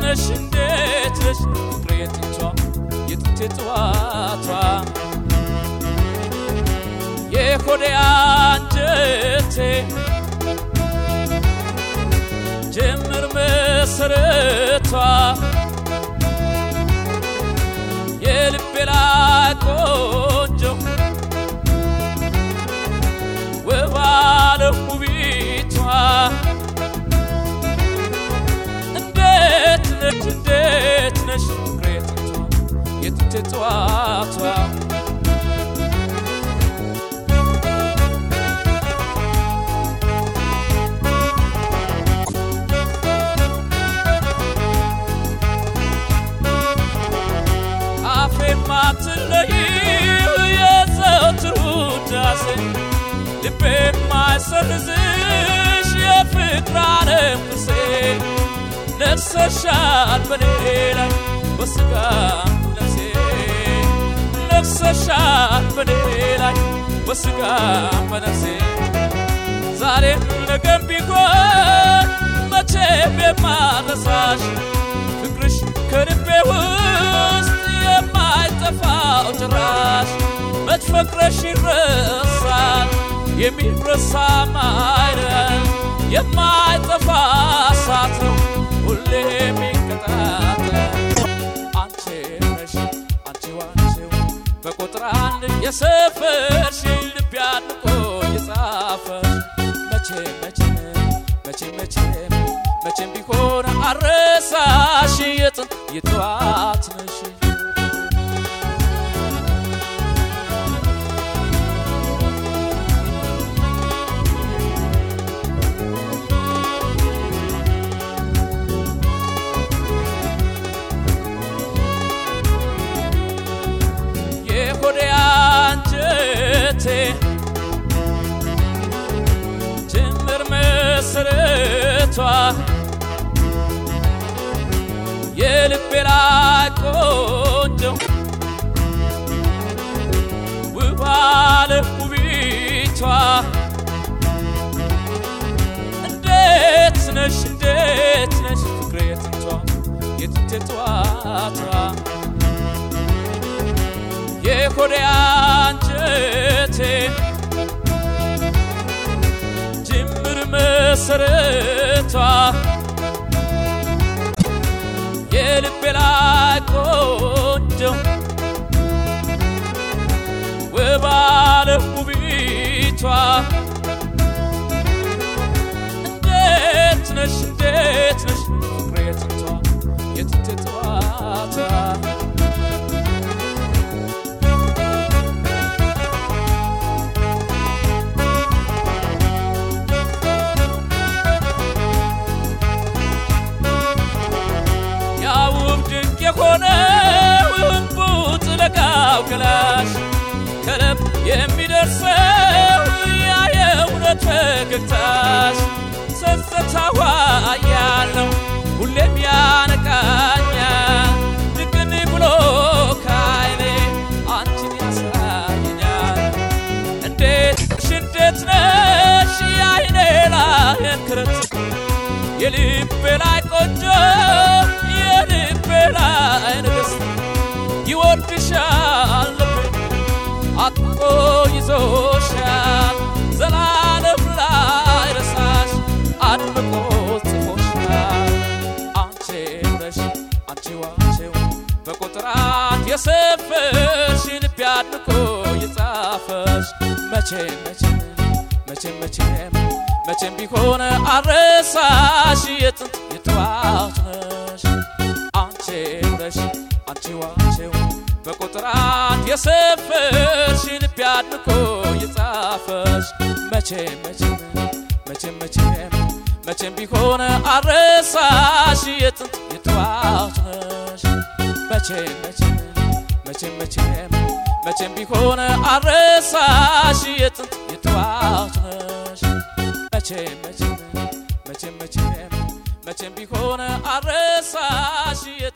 ነሽ እንዴት ነሽ ፍቅሬ የጥንቷ የጥንቴ ጠዋቷ የሆዴ አንጀቴ ጅምር መሰረቷ የልቤ ላይ ቆንጆ ውብ አለ ውቢቷ እንዴት ነሽ እንዴት ነሽ ፍቅሬ የጥንቷ የጥንቴ ጠዋቷ አፌ ማትለይ የዘወትር ውዳሴ ልቤ ማይሰርዝሽ የፍቅር ዓለም ቅርሴ ነግሰሻል በኔ ላይ በስጋም ነፍሴ ነግሰሻል በኔ ላይ በስጋም በነፍሴ ዛሬም ነገም ቢሆን መቼም የማረሳሽ ፍቅርሽ ከልቤ ውስጥ የማይጠፋው ጭራሽ መች ፈቅረሽ ይረሳል የሚረሳም አይደል የማይጠፋ እሳት ነው ሁሌ የሚቀጣጠል አንቺ ነሽ አንቺ ዋንቺው በቁጥር አንድ የሰፈርሽ ልብ ያድቆ የጻፈሽ መቼ መቼ መቼ መቼ መቼም ቢሆን አረሳሽ የጥንት የጠዋት ነሽ የሆዴ አንጀቴ ጅምር መሰረቷ የልቤ ላይ ቆንጆ ውብ አለ ውቢቷ እንዴት ነሽ እንዴት ነሽ ፍቅሬ የጥንቷ የጥንቴ ጠዋቷ የሆዴ አንጀቴ ጅምር መሰረቷ የልቤ ላይ ቆንጆ ውብ አለ ውቢቷ እንዴት ነሽ እንዴት ነሽ ፍቅሬ የጥንቷ የጥንቴ ጠዋቷ ያውብ ድንቅ የሆነ ውንቡጥ ለጋው ገላሽ ከልብ የሚደርሰው ያ የእውነት ፈገግታሽ ጸጥታዋ ያለው ሁሌም ያነቃኛል ድቅን ብሎ ካይኔ አንቺን ያሳየኛል እንዴት ነሽ እንዴት ነሽ የአይኔ ላይ እንክርት የልቤ ላይ ቆንጆ የልቤ ላይ ንግሥት ይወድሻል ልቤ አጥቆ ይዞሻል ዘላለም ላይ ረሳሽ አድምቆ ጽፎሻል አንቺ ነሽ አንቺ ዋንቺው በቁጥር አንድ የሰፈርሽ ልቤ አድምቆ የጻፈሽ መቼ መቼ መቼም መቼም መቼም ቢሆን አረሳሽ የጥንት የጠዋት ነሽ አንቺ ነሽ አንቺ ዋንቺው በቁጥር አንድ የሰፈርሽ ልቤ አድምቆ የጻፈሽ መቼም መቼም መቼም መቼም መቼም ቢሆን አረሳሽ የጥንት የጠዋት ነሽ መቼም መቼም መቼም መቼም መቼም ቢሆን አረሳሽ የጥንት የጠዋት ነሽ መቼም መቼም መቼም መቼም መቼም ቢሆን አረሳሽ